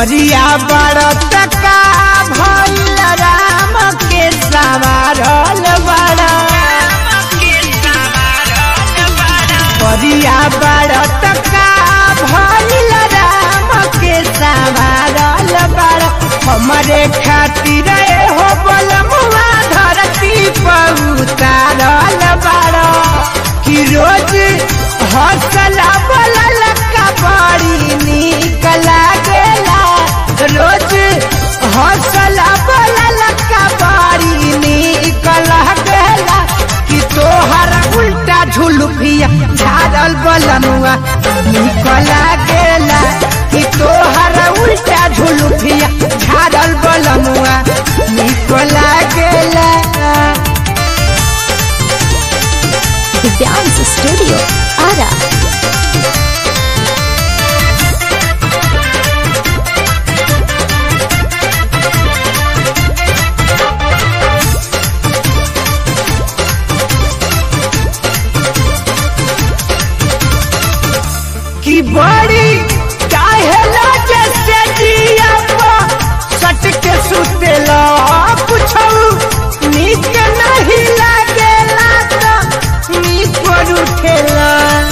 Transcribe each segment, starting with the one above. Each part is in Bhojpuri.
करिया बड़त का भइल राम के सवारल बड़ा करिया बड़त का भइल राम के सवारल बड़ा हमरे खातिर हो बलमुआ धरती पर उतारल बड़ा कि रोज हौसला बोलल का बड़ी निक लागेला रोज हौसला बोलल का बड़ी निक लागेला कि तोहर उल्टा झुलुफिया झाड़ल बलमुआ निक लागेला कि तोहर उल्टा झुलुफिया झाड़ल बलमुआ निक लागेला दिव्यांश स्टूडियो आरा की बड़ी काहेला जैसे जिया सट के सुतेला कुछौ नीक नहीं लागेला तो नीक पर उठेला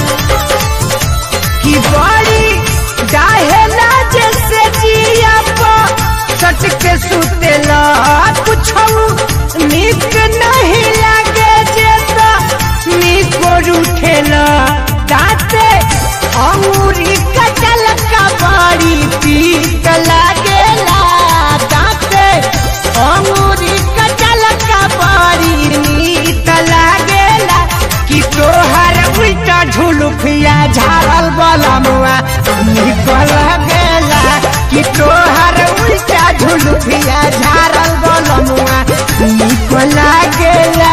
की बड़ी काहेला जैसे जिया सट के सुतेला कुछौ नीक नहीं लागे जेता नीक पर उठेला दाते अंगूरी कटल का बड़ी पीत लागेला दाते अंगूरी कटल का बड़ी नीत लागेला कि तोहर उल्टा झुलुफिया झाड़ल बलमुआ निक लागेला कि तोहर उल्टा झुलुफिया झाड़ल बलमुआ निक लागेला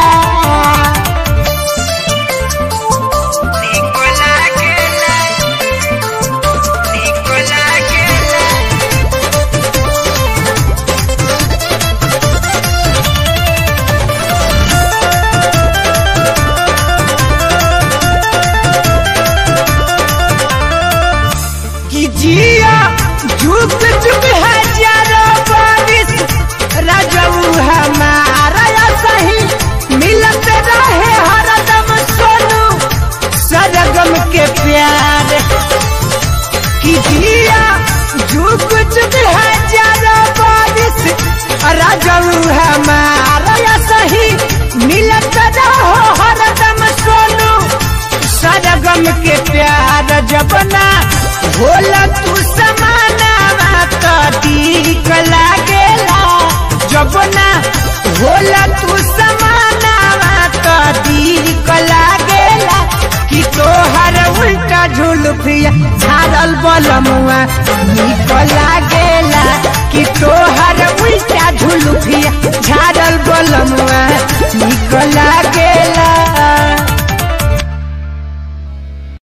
कि जिया झुक झुक हजारों बारिश रजऊ हमारा या सही मिलत रहे हरदम सोनू सरगम के प्यार कि जिया झुक झुक हजारों बारिश रजऊ हमारा या सही मिलत रहो हरदम सोनू सरगम के प्यार जबना होला तू समाना तो दीक लागेला जबना होला तू समाना तो दीक लागेला कि तोहर उल्टा झुलफिया झाड़ल बलमुआ